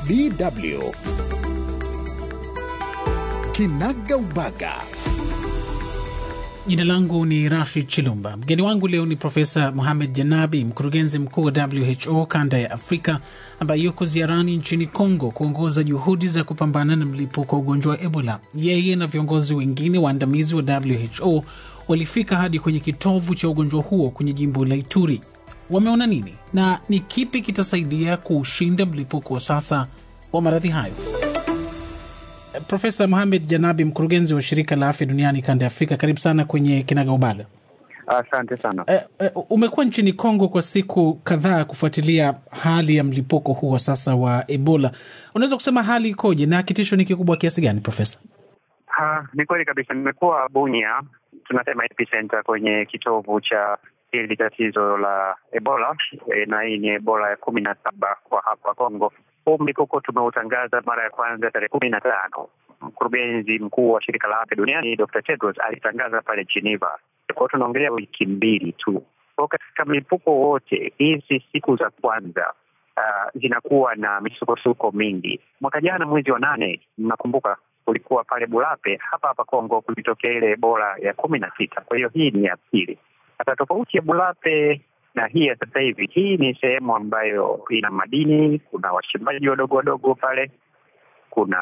DW Kinagaubaga. Jina langu ni Rashid Chilumba. Mgeni wangu leo ni Profesa Mohamed Janabi, mkurugenzi mkuu wa WHO kanda ya Afrika, ambaye yuko ziarani nchini Kongo kuongoza juhudi za kupambana na mlipuko wa ugonjwa wa Ebola. Yeye na viongozi wengine waandamizi wa WHO walifika hadi kwenye kitovu cha ugonjwa huo kwenye jimbo la Ituri. Wameona nini na ni kipi kitasaidia kuushinda mlipuko wa sasa wa maradhi hayo? Profesa Mohamed Janabi, mkurugenzi wa shirika la afya duniani kanda ya Afrika, karibu sana kwenye Kinagaubaga. Asante sana. E, e, umekuwa nchini Kongo kwa siku kadhaa kufuatilia hali ya mlipuko huu wa sasa wa Ebola. Unaweza kusema hali ikoje na kitisho ni kikubwa kiasi gani, Profesa? Ha, ni kweli kabisa. Nimekuwa Bunia, tunasema epicenter, kwenye kitovu cha hili tatizo la Ebola e, na hii ni Ebola ya kumi na saba kwa hapa Kongo. Huu mlipuko tumeutangaza mara ya kwanza tarehe kumi na tano. Mkurugenzi mkuu wa shirika la afya duniani Dr. Tedros alitangaza pale Geneva. Kwa tunaongelea wiki mbili tu. Kwa katika mlipuko wote hizi siku za kwanza uh, zinakuwa na misukosuko mingi. Mwaka jana mwezi wa nane, mnakumbuka kulikuwa pale Bulape hapa hapa Kongo kulitokea ile Ebola ya kumi na sita. Kwa hiyo hii ni ya pili. Hata tofauti ya Bulape na hii ya sasa hivi, hii ni sehemu ambayo ina madini, kuna wachimbaji wadogo wadogo pale, kuna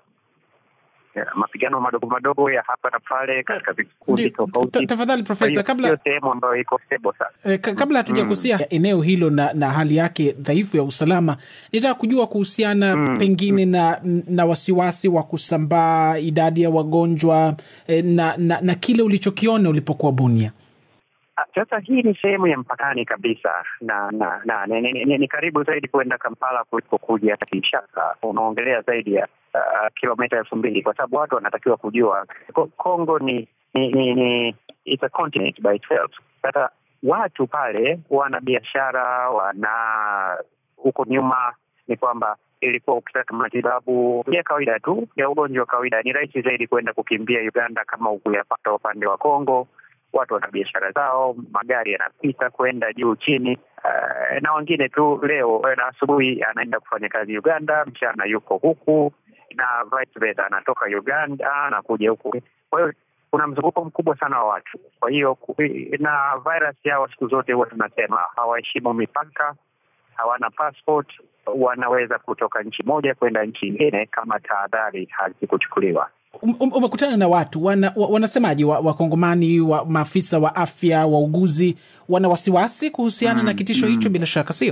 ya, mapigano madogo madogo ya hapa na pale katika vikundi tofauti. Tafadhali Profesa, kabla sio sehemu ambayo iko stable sana. E, kabla hatujagusia mm. eneo hilo na, na hali yake dhaifu ya usalama, nitaka kujua kuhusiana mm. pengine mm. na na wasiwasi wa kusambaa idadi ya wagonjwa e, na, na na kile ulichokiona ulipokuwa Bunia. Sasa hii ni sehemu ya mpakani kabisa na na, na ni, ni, ni, ni karibu zaidi kwenda Kampala kuliko kuja Kinshasa. Unaongelea zaidi ya uh, kilomita elfu mbili kwa sababu watu wanatakiwa kujua Kongo ni ni, ni, ni it's a continent by itself. Sasa watu pale wana biashara, wana huko nyuma ni kwamba ilikuwa ukitaka matibabu ya kawaida tu ya ugonjwa wa kawaida, ni rahisi zaidi kwenda kukimbia Uganda kama ukuyapata upande wa Kongo watu wana biashara zao, magari yanapita kwenda juu chini. Uh, na wengine tu leo na asubuhi anaenda kufanya kazi Uganda, mchana yuko huku na vice versa, anatoka Uganda anakuja huku. Kwa hiyo kuna mzunguko mkubwa sana wa watu. Kwa hiyo na virus yao siku zote huwa tunasema hawaheshimu mipaka, hawana passport, wanaweza kutoka nchi moja kwenda nchi nyingine kama tahadhari hazikuchukuliwa. Um, umekutana na watu wana, wanasemaje wakongomani wa, wa maafisa wa afya wauguzi wana wasiwasi kuhusiana mm, na kitisho mm. hicho bila shaka sio?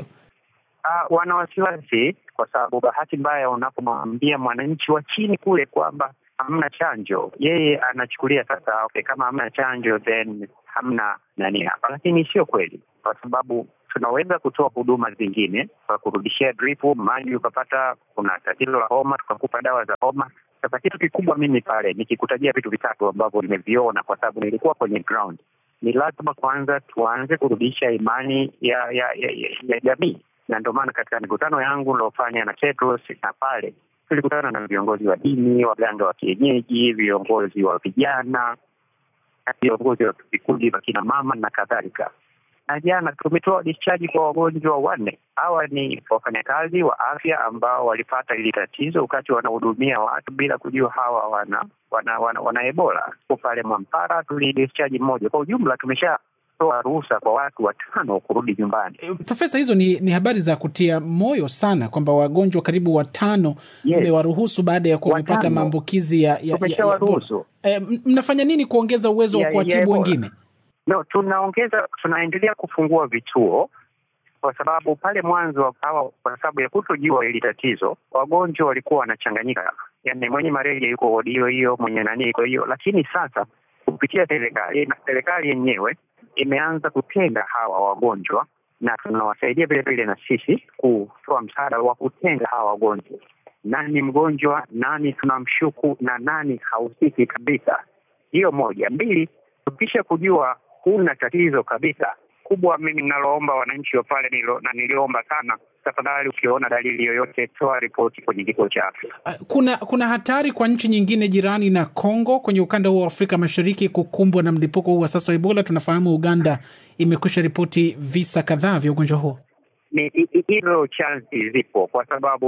Uh, wana wasiwasi kwa sababu bahati mbaya unapomwambia mwananchi wa chini kule kwamba hamna chanjo, yeye anachukulia sasa, okay, kama hamna chanjo then hamna nani hapa, lakini sio kweli, kwa sababu tunaweza kutoa huduma zingine kwa kurudishia dripu maji, ukapata kuna tatizo la homa, tukakupa dawa za homa. Sasa kitu kikubwa mimi pale nikikutajia vitu vitatu ambavyo nimeviona kwa sababu nilikuwa kwenye ground, ni lazima kwanza tuanze kurudisha imani ya ya ya, ya, ya jamii, na ndio maana katika mikutano yangu niliofanya na Tedros na pale tulikutana na viongozi wa dini, waganga wa kienyeji, viongozi wa vijana, viongozi wa vikundi vya kina mama na kadhalika na jana tumetoa discharge kwa wagonjwa wanne. Hawa ni wafanyakazi wa afya ambao walipata hili tatizo wakati wanahudumia watu bila kujua hawa wana wana, wana, wana Ebola. Pale Mwampara tulidischarge mmoja. Kwa ujumla tumeshatoa ruhusa kwa watu watano kurudi nyumbani. Profesa, hizo ni, ni habari za kutia moyo sana kwamba wagonjwa karibu watano mmewaruhusu yes, baada ya kuwa wamepata maambukizi ya, ya, ya, ya, e, mnafanya nini kuongeza uwezo wa kuwatibu wengine? No, tunaongeza tunaendelea kufungua vituo kwa sababu pale mwanzo hawa, kwa sababu ya kutojua hili tatizo, wagonjwa walikuwa wanachanganyika, yaani mwenye malaria yuko wodi hiyo hiyo, mwenye nani iko hiyo. Lakini sasa kupitia serikali na serikali yenyewe imeanza kutenga hawa wagonjwa, na tunawasaidia vile vile na sisi kutoa msaada wa kutenga hawa wagonjwa, nani mgonjwa, nani tunamshuku na nani hahusiki kabisa. Hiyo moja. Mbili, tukisha kujua huna tatizo kabisa kubwa, mimi ninaloomba wananchi wa pale nilo, na niliomba sana, tafadhali, ukiona dalili yoyote, toa ripoti kwenye kituo cha afya. Kuna kuna hatari kwa nchi nyingine jirani na Kongo kwenye ukanda huu wa Afrika Mashariki kukumbwa na mlipuko huu wa sasa wa Ebola? Tunafahamu Uganda imekwisha ripoti visa kadhaa vya ugonjwa huo. Ni hilo chansi zipo, kwa sababu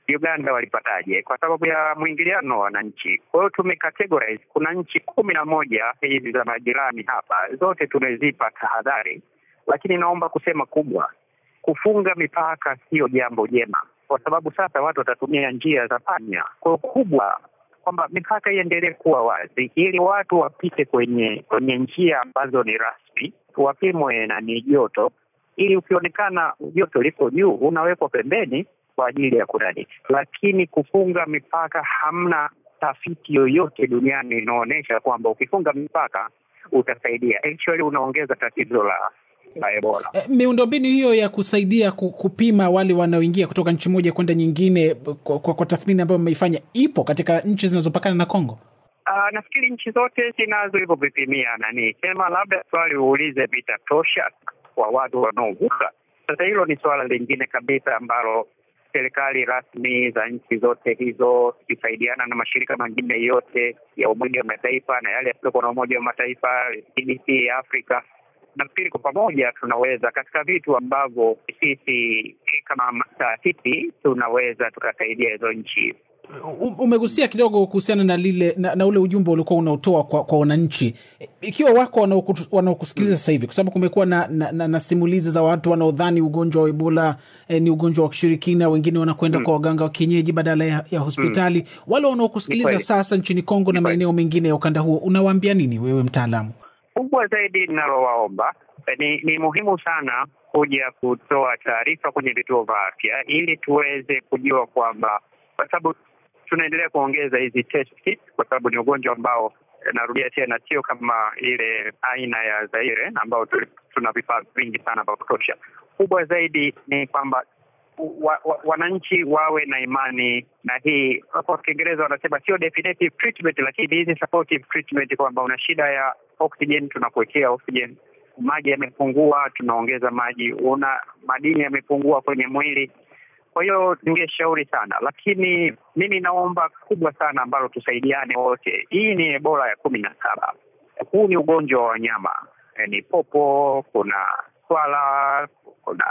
Uganda walipataje? Kwa sababu ya mwingiliano wa wananchi. Kwa hiyo tumecategorize, kuna nchi kumi na moja hizi za majirani hapa, zote tumezipa tahadhari, lakini naomba kusema kubwa, kufunga mipaka sio jambo jema, kwa sababu sasa watu watatumia njia za panya. Kwa hiyo kubwa kwamba mipaka iendelee kuwa wazi ili watu wapite kwenye kwenye njia ambazo ni rasmi, wapimwe na ni joto, ili ukionekana joto liko juu unawekwa pembeni kwa ajili ya kunani. Lakini kufunga mipaka, hamna tafiti yoyote duniani inaonyesha kwamba ukifunga mipaka utasaidia. Actually unaongeza tatizo la la Ebola. E, miundombinu hiyo ya kusaidia ku- kupima wale wanaoingia kutoka nchi moja kwenda nyingine kwa, kwa, kwa tathmini ambayo mmeifanya ipo katika nchi zinazopakana na Kongo? Uh, nafikiri nchi zote zinazo hivyo vipimia nani, sema labda swali uulize vitatosha kwa watu wanaovuka. Sasa hilo ni suala lingine kabisa ambalo serikali rasmi za nchi zote hizo zikisaidiana na mashirika mengine yote ya Umoja wa Mataifa na yale yasiyokuwa na Umoja wa Mataifa, CDC ya Afrika, nafikiri kwa pamoja tunaweza katika vitu ambavyo sisi kama taasisi tunaweza tukasaidia hizo nchi U- Umegusia kidogo kuhusiana na lile na, na ule ujumbe uliokuwa unaotoa kwa, kwa wananchi, E, ikiwa wako wanaoku- wanaokusikiliza sasa hivi, kwa sababu kumekuwa na, na, na, na simulizi za watu wanaodhani ugonjwa wa Ebola eh, ni ugonjwa wa kishirikina, wengine wanakwenda kwa waganga wa kienyeji badala ya, ya hospitali. Wale wanaokusikiliza kweli. sasa nchini Kongo na Ni kweli. maeneo mengine ya ukanda huo, unawaambia nini wewe mtaalamu? kubwa zaidi linalowaomba eh, ni, ni muhimu sana kuja kutoa taarifa kwenye vituo vya afya ili tuweze kujua kwamba, kwa sababu tunaendelea kuongeza hizi test kits, kwa sababu ni ugonjwa ambao eh, narudia tena, sio kama ile aina ya Zaire ambao tu- tuna vifaa vingi sana vya kutosha. Kubwa zaidi ni kwamba wa, wa, wananchi wawe na imani na hii, kwa Kiingereza wanasema sio definitive treatment, lakini hizi supportive treatment, kwamba una shida ya oxygen, tunakuwekea oxygen. Maji yamepungua, tunaongeza maji. Una madini yamepungua kwenye mwili. Kwa hiyo ningeshauri sana, lakini mimi naomba kubwa sana ambalo tusaidiane wote. Hii ni Ebola ya kumi na saba. Huu ni ugonjwa wa wanyama, Eh, ni popo, kuna swala, kuna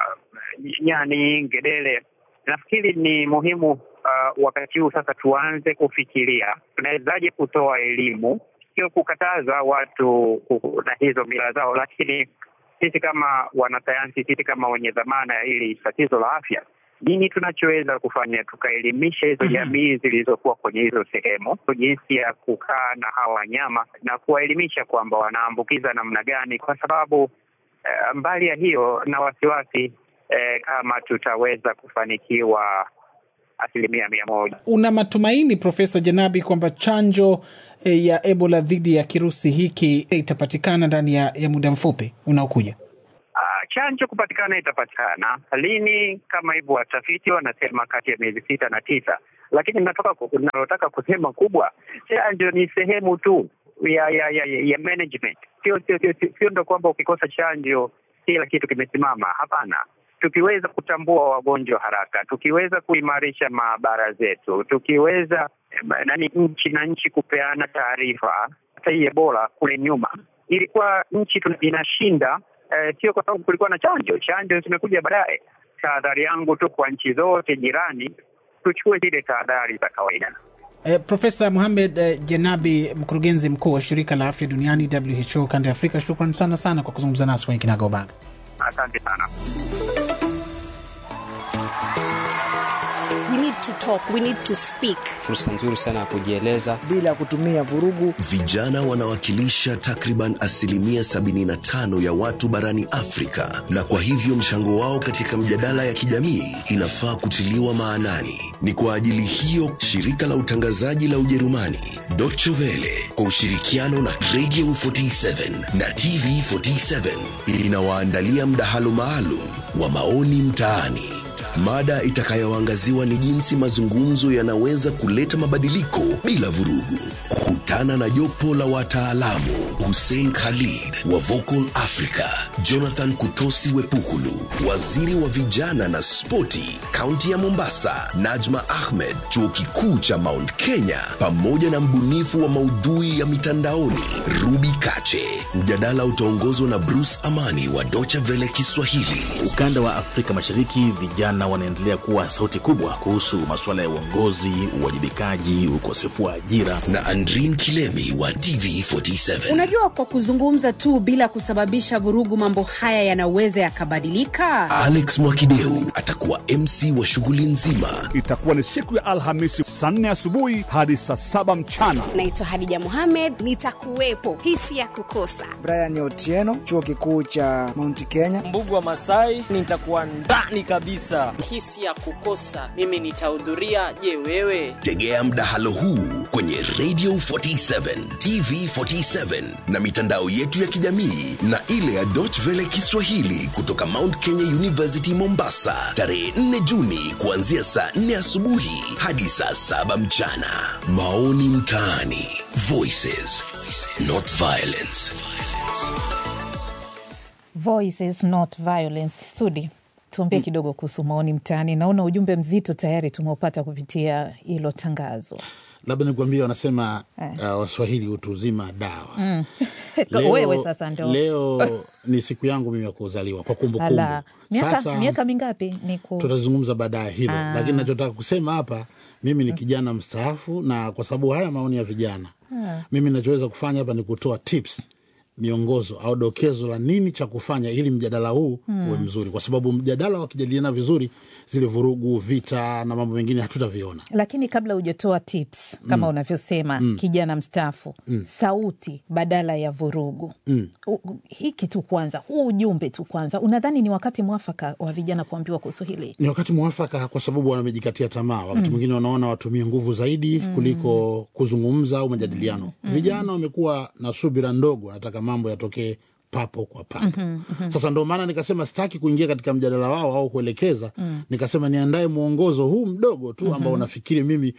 eh, nyani, ngedere. Nafikiri ni muhimu uh, wakati huu sasa tuanze kufikiria tunawezaje kutoa elimu, sio kukataza watu ku- na hizo mila zao, lakini sisi kama wanasayansi, sisi kama wenye dhamana ya hili tatizo la afya, nini tunachoweza kufanya tukaelimisha hizo jamii zilizokuwa kwenye hizo sehemu jinsi ya kukaa na hawa wanyama na kuwaelimisha kwamba wanaambukiza namna gani, kwa sababu eh, mbali ya hiyo na wasiwasi eh, kama tutaweza kufanikiwa asilimia mia moja. Una matumaini Profesa Janabi kwamba chanjo eh, ya Ebola dhidi ya kirusi hiki itapatikana ndani ya, ya muda mfupi unaokuja? Ah, chanjo kupatikana itapatikana lini? Kama hivyo watafiti wanasema kati ya miezi sita na tisa, lakini natoka ku- nalotaka kusema kubwa, chanjo ni sehemu tu ya ya ya, ya, ya management. Sio sio sio sio- sio ndo kwamba ukikosa chanjo kila kitu kimesimama. Hapana, tukiweza kutambua wagonjwa haraka, tukiweza kuimarisha maabara zetu, tukiweza eh, nani nchi na nchi kupeana taarifa. Hata hii Ebola kule nyuma ilikuwa nchi tuna- inashinda eh, sio kwa sababu kulikuwa na chanjo. Chanjo zimekuja baadaye. Tahadhari yangu tu kwa nchi zote jirani, tuchukue zile tahadhari za kawaida. Eh, Profesa Muhamed eh, Jenabi, mkurugenzi mkuu wa shirika la afya duniani WHO kanda ya Afrika, shukran sana sana kwa kuzungumza nasi kwenye Kinagaubaga. Asante sana. We need to talk, we need to speak. fursa nzuri sana ya kujieleza bila kutumia vurugu. Vijana wanawakilisha takriban asilimia 75 ya watu barani Afrika, na kwa hivyo mchango wao katika mjadala ya kijamii inafaa kutiliwa maanani. Ni kwa ajili hiyo shirika la utangazaji la Ujerumani Deutsche Welle kwa ushirikiano na Radio 47 na TV 47 inawaandalia mdahalo maalum wa maoni mtaani. Mada itakayoangaziwa ni jinsi mazungumzo yanaweza kuleta mabadiliko bila vurugu. Kutana na jopo la wataalamu Hussein Khalid wa Vocal Africa, Jonathan Kutosi Wepukulu, waziri wa vijana na spoti kaunti ya Mombasa, Najma Ahmed, chuo kikuu cha Mount Kenya, pamoja na mbunifu wa maudhui ya mitandaoni Ruby Kache. Mjadala utaongozwa na Bruce Amani wa Deutsche Welle Kiswahili. Ukanda wa Afrika Mashariki, vijana wanaendelea kuwa sauti kubwa kuhusu masuala ya uongozi, uwajibikaji, ukosefu wa ajira. na Andrin Kilemi wa TV47. Unajua, kwa kuzungumza tu bila kusababisha vurugu, mambo haya yanaweza yakabadilika. Alex Mwakideu atakuwa MC wa shughuli nzima. Itakuwa ni siku ya Alhamisi saa nne asubuhi hadi saa saba mchana. Naitwa Hadija Mohamed, nitakuwepo. Hisi ya kukosa. Brian Otieno, chuo kikuu cha Mount Kenya. Mbugu wa Masai, nitakuwa ndani kabisa. hisi ya kukosa mimi nitahudhuria je wewe Tegea mdahalo huu kwenye Radio 47, TV 47 na mitandao yetu ya kijamii na ile ya Deutsche Welle Kiswahili kutoka Mount Kenya University Mombasa, tarehe 4 Juni kuanzia saa 4 asubuhi hadi saa 7 mchana. Maoni mtaani, Voices, not violence. Voices not violence. Sudi, tuambie kidogo kuhusu maoni mtaani. Naona ujumbe mzito tayari tumeupata kupitia hilo tangazo. labda nikuambia wanasema Eh. uh, waswahili utu uzima dawa Mm. Leo- Wewe sasa ndo leo ni siku yangu mimi ya kuzaliwa kwa kumbukumbu Ala, miaka, sasa miaka mingapi ni ku... tutazungumza baadaye hilo Ah. lakini nachotaka kusema hapa mimi ni kijana mstaafu na kwa sababu haya maoni ya vijana Ah. mimi nachoweza kufanya hapa ni kutoa tips miongozo au dokezo la nini cha kufanya ili mjadala huu Mm. uwe mzuri kwa sababu mjadala wakijadiliana vizuri zile vurugu vita na mambo mengine hatutaviona Lakini kabla hujatoa tips kama Mm. unavyosema Mm. kijana mstaafu Mm. sauti badala ya vurugu mm. U- u- hiki tu kwanza, huu ujumbe tu kwanza, unadhani ni wakati mwafaka wa vijana kuambiwa kuhusu hili? ni wakati mwafaka kwa sababu wamejikatia tamaa wakati Mm. mwingine wanaona watumie nguvu zaidi Mm. kuliko kuzungumza au majadiliano Mm. vijana wamekuwa na subira ndogo wanataka mambo yatokee papo kwa papo Mhm, mhm. sasa ndo maana nikasema sitaki kuingia katika mjadala wao au kuelekeza Mm. nikasema niandae mwongozo huu mdogo tu ambao Mhm. unafikiri mimi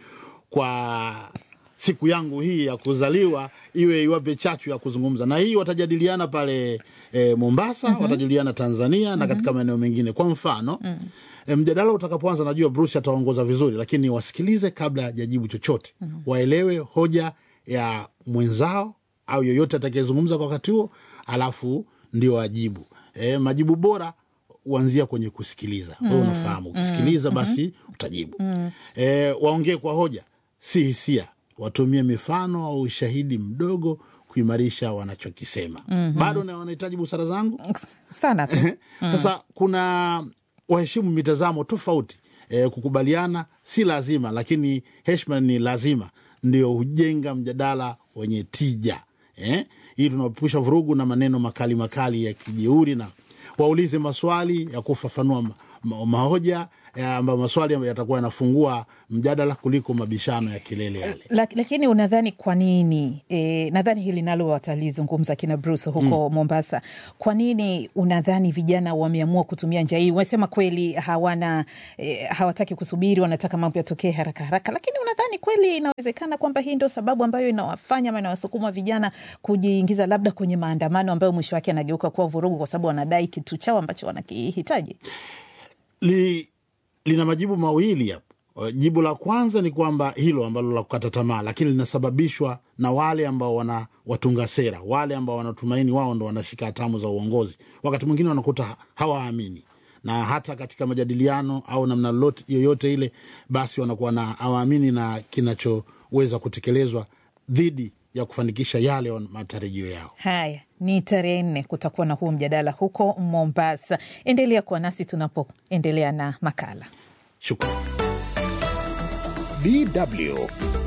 kwa siku yangu hii ya kuzaliwa iwe iwape chachu ya kuzungumza na hii watajadiliana pale e, mombasa Mhm. watajadiliana tanzania na Mhm. katika maeneo mengine kwa mfano Mm. E, mjadala utakapoanza najua Bruce ataongoza vizuri, lakini wasikilize kabla hajajibu chochote Mhm. waelewe hoja ya mwenzao au yoyote atakayezungumza kwa wakati huo, alafu ndio wajibu. E, majibu bora huanzia kwenye kusikiliza. Wewe Mm. unafahamu ukisikiliza Mm. basi utajibu. Mm. E, waongee kwa hoja, si hisia. Watumie mifano au ushahidi mdogo kuimarisha wanachokisema. Mhm. Bado na wanahitaji busara zangu sana tu. Mm. sasa kuna waheshimu mitazamo tofauti e, kukubaliana si lazima lakini heshima ni lazima ndio hujenga mjadala wenye tija eh? hii tunaepusha vurugu na maneno makali makali ya kijeuri na waulize maswali ya kufafanua ma, ma, mahoja eh, ambayo maswali ambayo yatakuwa yanafungua mjadala kuliko mabishano ya kelele yale Lak, lakini unadhani kwa nini e, nadhani hili nalo watalizungumza kina Bruce huko Mombasa. Kwa nini unadhani vijana wameamua kutumia njia hii? Wamesema kweli hawana e, hawataki kusubiri, wanataka mambo yatokee haraka haraka, lakini unadhani kweli inawezekana kwamba hii ndio sababu ambayo inawafanya ama inawasukuma vijana kujiingiza labda kwenye maandamano ambayo mwisho wake yanageuka kuwa vurugu, kwa sababu wanadai kitu chao ambacho wanakihitaji? li, lina majibu mawili hapo. Uh, Jibu la kwanza ni kwamba hilo ambalo la kukata tamaa, lakini linasababishwa na wale ambao wana watunga sera, wale ambao wanatumaini wao ndo wanashika hatamu za uongozi. Wakati mwingine wanakuta hawaamini na hata katika majadiliano au namna lolote yoyote ile, basi wanakuwa na hawaamini na kinachoweza kutekelezwa dhidi ya kufanikisha yale wan- matarajio yao. Haya, ni tarehe nne kutakuwa na huu mjadala huko Mombasa. Endelea kuwa nasi tunapoendelea na makala. Shukrani. DW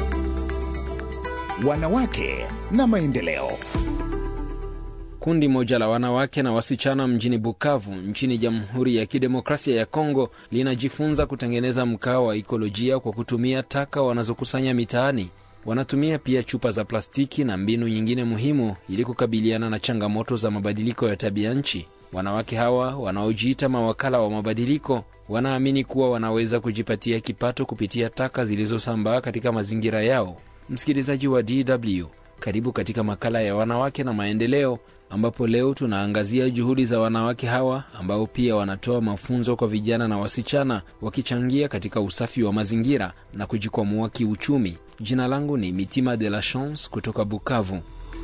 Wanawake na Maendeleo. Kundi moja la wanawake na wasichana mjini Bukavu nchini Jamhuri ya Kidemokrasia ya Kongo linajifunza kutengeneza mkaa wa ikolojia kwa kutumia taka wanazokusanya mitaani. Wanatumia pia chupa za plastiki na mbinu nyingine muhimu ili kukabiliana na changamoto za mabadiliko ya tabia nchi. Wanawake hawa wanaojiita mawakala wa mabadiliko wanaamini kuwa wanaweza kujipatia kipato kupitia taka zilizosambaa katika mazingira yao. Msikilizaji wa DW, karibu katika makala ya wanawake na maendeleo, ambapo leo tunaangazia juhudi za wanawake hawa ambao pia wanatoa mafunzo kwa vijana na wasichana, wakichangia katika usafi wa mazingira na kujikwamua kiuchumi. Jina langu ni Mitima de la Chance kutoka Bukavu.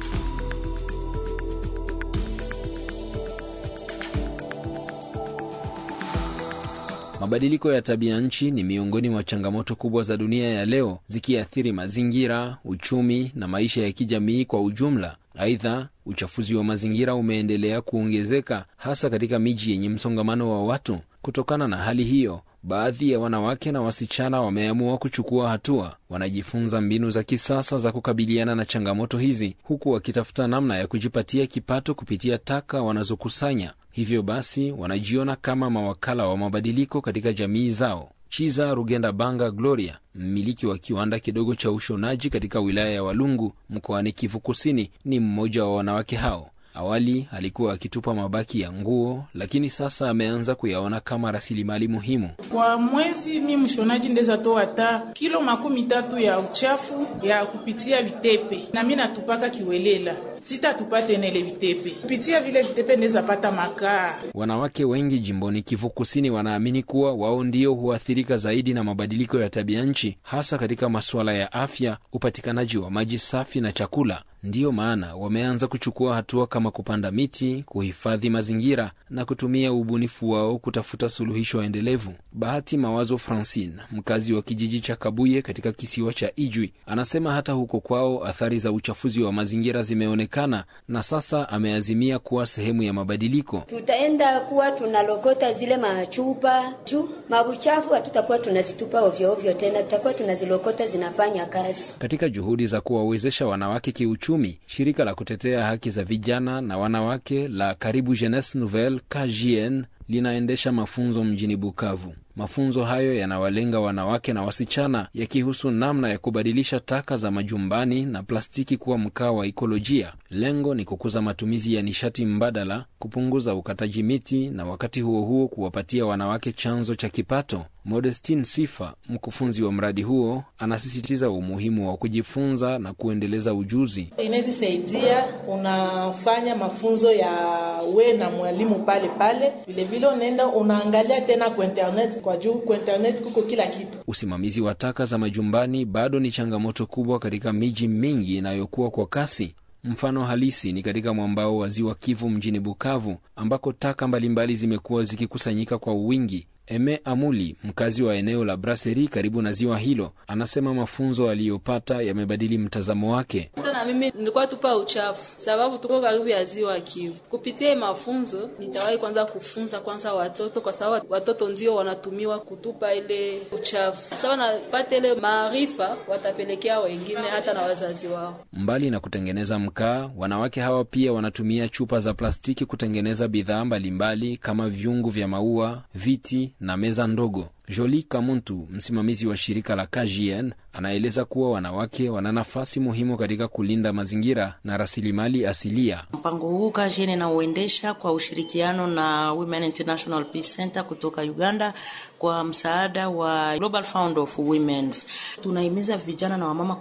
Mabadiliko ya tabia nchi ni miongoni mwa changamoto kubwa za dunia ya leo, zikiathiri mazingira, uchumi na maisha ya kijamii kwa ujumla. Aidha, uchafuzi wa mazingira umeendelea kuongezeka hasa katika miji yenye msongamano wa watu. Kutokana na hali hiyo, baadhi ya wanawake na wasichana wameamua kuchukua hatua. Wanajifunza mbinu za kisasa za kukabiliana na changamoto hizi, huku wakitafuta namna ya kujipatia kipato kupitia taka wanazokusanya. Hivyo basi, wanajiona kama mawakala wa mabadiliko katika jamii zao. Chiza Rugenda Banga Gloria, mmiliki wa kiwanda kidogo cha ushonaji katika wilaya ya Walungu mkoani Kivu Kusini, ni mmoja wa wanawake hao. Awali alikuwa akitupa mabaki ya nguo, lakini sasa ameanza kuyaona kama rasilimali muhimu. Kwa mwezi mi mshonaji ndeza toa hata kilo makumi tatu ya uchafu ya kupitia vitepe, na mi natupaka kiwelela sitatupa tena ile vitepe kupitia vile vitepe ndeza pata makaa. Wanawake wengi jimboni Kivu Kusini wanaamini kuwa wao ndio huathirika zaidi na mabadiliko ya tabia nchi, hasa katika masuala ya afya, upatikanaji wa maji safi na chakula. Ndiyo maana wameanza kuchukua hatua kama kupanda miti, kuhifadhi mazingira na kutumia ubunifu wao kutafuta suluhisho endelevu. Bahati Mawazo Francine, mkazi wa kijiji cha Kabuye katika kisiwa cha Ijwi, anasema hata huko kwao athari za uchafuzi wa mazingira zimeonekana na sasa ameazimia kuwa sehemu ya mabadiliko. Tutaenda kuwa tunalokota zile machupa juu mabuchafu, hatutakuwa tunazitupa ovyo ovyo tena, tutakuwa tunazilokota zinafanya kazi. Katika juhudi za kuwawezesha wanawake kiuchumi, shirika la kutetea haki za vijana na wanawake la Karibu Jeunesse Nouvelle KJN linaendesha mafunzo mjini Bukavu. Mafunzo hayo yanawalenga wanawake na wasichana, yakihusu namna ya kubadilisha taka za majumbani na plastiki kuwa mkaa wa ikolojia. Lengo ni kukuza matumizi ya nishati mbadala, kupunguza ukataji miti na wakati huo huo kuwapatia wanawake chanzo cha kipato. Modestine Sifa, mkufunzi wa mradi huo, anasisitiza umuhimu wa kujifunza na kuendeleza ujuzi. Inawezisaidia, unafanya mafunzo ya we na mwalimu pale pale, vilevile unaenda unaangalia tena kwa internet, kwa juu kwa internet kuko kila kitu. Usimamizi wa taka za majumbani bado ni changamoto kubwa katika miji mingi inayokuwa kwa kasi. Mfano halisi ni katika mwambao wa ziwa Kivu mjini Bukavu, ambako taka mbalimbali zimekuwa zikikusanyika kwa wingi. Eme Amuli, mkazi wa eneo la Braseri karibu na ziwa hilo, anasema mafunzo aliyopata yamebadili mtazamo wake. Hata na mimi nilikuwa tupa uchafu, sababu tuko karibu ya ziwa Kivu. Kupitia mafunzo, nitawahi kwanza kufunza kwanza watoto, kwa sababu watoto ndio wanatumiwa kutupa ile uchafu. Sasa napata ile maarifa, watapelekea wengine hata na wazazi wao. Mbali na kutengeneza mkaa, wanawake hawa pia wanatumia chupa za plastiki kutengeneza bidhaa mbalimbali kama vyungu vya maua, viti na meza ndogo. Joli Kamuntu, msimamizi wa shirika la KJN, anaeleza kuwa wanawake wana nafasi muhimu katika kulinda mazingira na rasilimali asilia. Mpango huu KJN inauendesha kwa ushirikiano na Women International Peace Center kutoka Uganda kwa msaada wa Global Fund of Women. Tunahimiza vijana na wamama